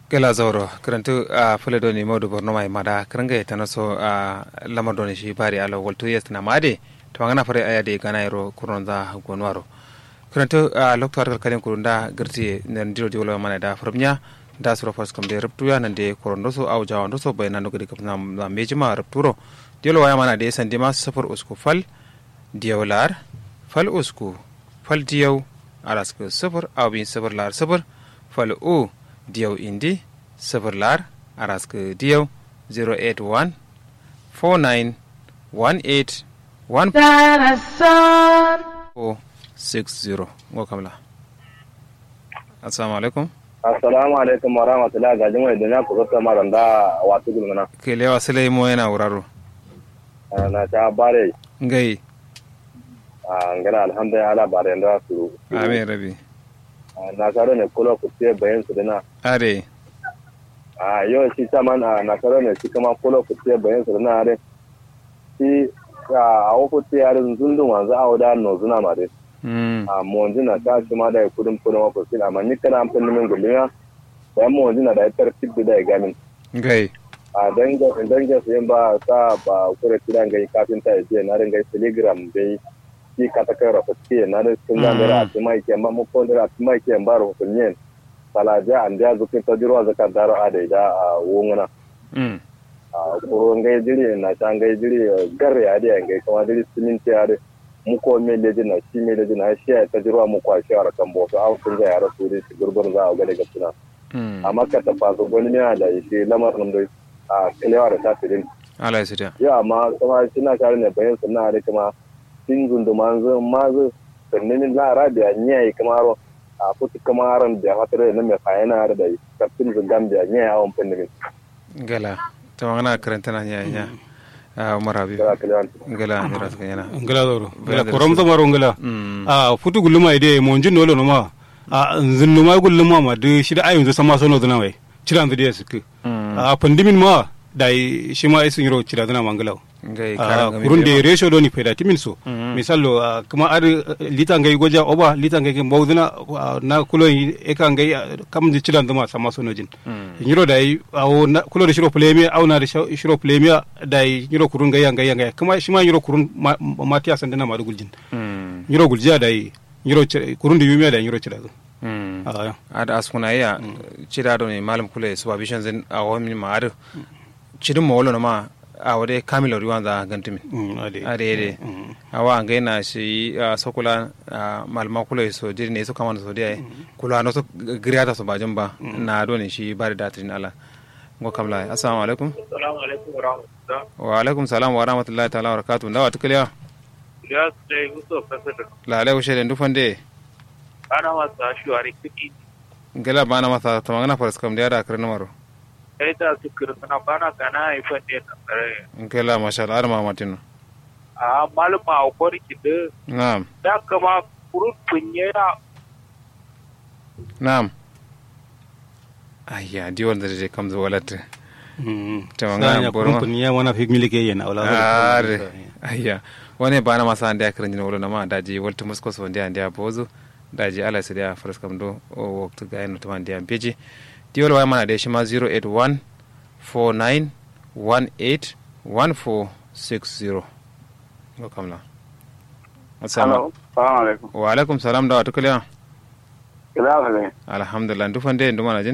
gela zauro karantu a fule doni modu borno mai mada karanga ya tanaso a lamar doni shi bari alo waltu yes na made to ngana fare aya de gana iro kuron za gonwaro karantu a lokto har kalin kurunda girti nan diro jolo mana da farmnya da suro fas kam de ruptu ya nan de kuron doso au jawa doso bai nan gudi kapna na mejima rupturo dilo waya mana de sandi ma safar usku fal diyawlar fal usku fal diyaw araska safar au bin safar lar safar fal u diyaw indi sifir lar araska diyaw 081 49 18 1 ngo kamla assalamu alaikum assalamu alaikum wa rahmatullahi ga jimai duniya ku zata maran da wasu gulmana ke lewa silai mo yana wuraro na ta bare ngai a ngana alhamdulillah ala bare da su amin rabi na karo ne kula ku ce bayan su dana are a yau shi saman a na karo ne shi kama kula ku ce bayan su dana are shi a wako ce yarin zundun wanzu a wada no zuna ma dai a monji na ta shi ma da kudin kudin wako shi amma ni kana amfani min gulmiya bayan monji na da ya tartib da ya gamin ngai a dangin su yin ba sa ba kure tiran gai kafin ta yi na ringa telegram dai shi kata kai rafa ke na da sun da mera a tuma ke ma mu ko da tuma ke ba ro kun yin salaja an da zukin ta jirwa zaka daro a da da a wonguna a kuro ngai jiri na ta ngai jiri gar ya da ngai kuma jiri simin ta ya mu ko me le na shi me le na shi ta jirwa mu kwa shi ara kan bo to a kun ga ya rasu da shi gurgur za a ga daga tuna amma ka ta faso gwani ne da shi lamarin da a kilewa da ta filin ala ya sita ya amma kuma suna kare ne bayan sunna da kuma tin gundu manzo mazo sannin la rabia nyai kamaro a puti kamaran da hatare na me fayana da kaptin zungam da nyai awon pinnin gala to ngana karanta na nya nya a marabi kala kala gala ni ras kanyana ngala doro ngala koram to maro ngala a futu guluma ide mo njin nolo no ma a nzinnu ma guluma ma de shida ayun zo sama sono dana wai ciran da ya suke a pandimin ma dai shi ma isin yiro cira dana mangalaw ngai kurun de ratio do ni peda timin so misallo kuma ar lita ngai goja oba lita ngai ke bawdina na kulo e kan ngai kam di cidan dama sama sono jin yiro dai awo kulo de shiro pleme aw na de shiro pleme dai yiro kurun ngai ngai ngai kuma shi ma yiro kurun matiya sandana ma dugul jin yiro gulja dai yiro kurun de yume dai yiro cira ada askuna ya cira do ne malam kule supervision zin a wani ma adu cidin ma wolo ma a wade kamilo riwan za gantimin ade ade awa ngai na shi sokula malma kula so diri ne so kama so dia kula no so griata so bajin ba na do ne shi bari datrin ala ngo kamla assalamu alaikum assalamu alaikum wa rahmatullah wa alaikum salam wa rahmatullahi ta'ala wa barakatuh ndawa tukaliya ya sai muso kasar la alaikum shede ndufande ana masa shuwari kiki ngela bana masa tamangana faras kam dia da karna maro kai da su kirtana bana kana haifan ne na tsare ngela masha Allah arma matino a malama a kwarki da na'am da kama kurun kunye na na'am ayya di wanda je kam zo walata tamangana borma kun ya wana fi milike yana wala are ayya wani bana masa ande akran jina wala ma daji walta musko so ande ande bozo daji ala sai da faras kam do o waktu ga eno taman dia beji diwol way mana de shima 081 49 18 1460 ko kamla assalamu alaikum wa alaikum salam da wato kaliya kila alhamdulillah ndufande ndumana jin